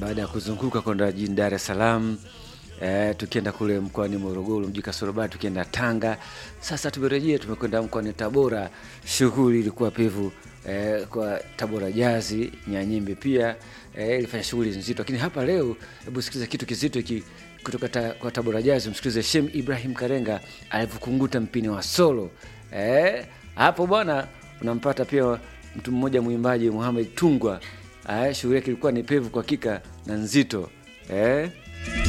baada ya kuzunguka kwenda jijini Dar es Salaam eh, tukienda kule mkoani Morogoro, mji Kasarobari, tukienda Tanga. Sasa tumerejea, tumekwenda mkoani Tabora. Shughuli ilikuwa pevu eh, kwa Tabora Jazi, Nyanyimbe pia eh, ilifanya shughuli nzito, lakini hapa leo, hebu sikiliza kitu kizito hiki kutoka ta, kwa Tabora Jazi. Msikilize Shem Ibrahim Karenga alivyokunguta mpini wa solo eh, hapo bwana unampata pia mtu mmoja mwimbaji Muhamed Tungwa. Eh, shughuli yake ilikuwa ni pevu kwa hakika na nzito eh.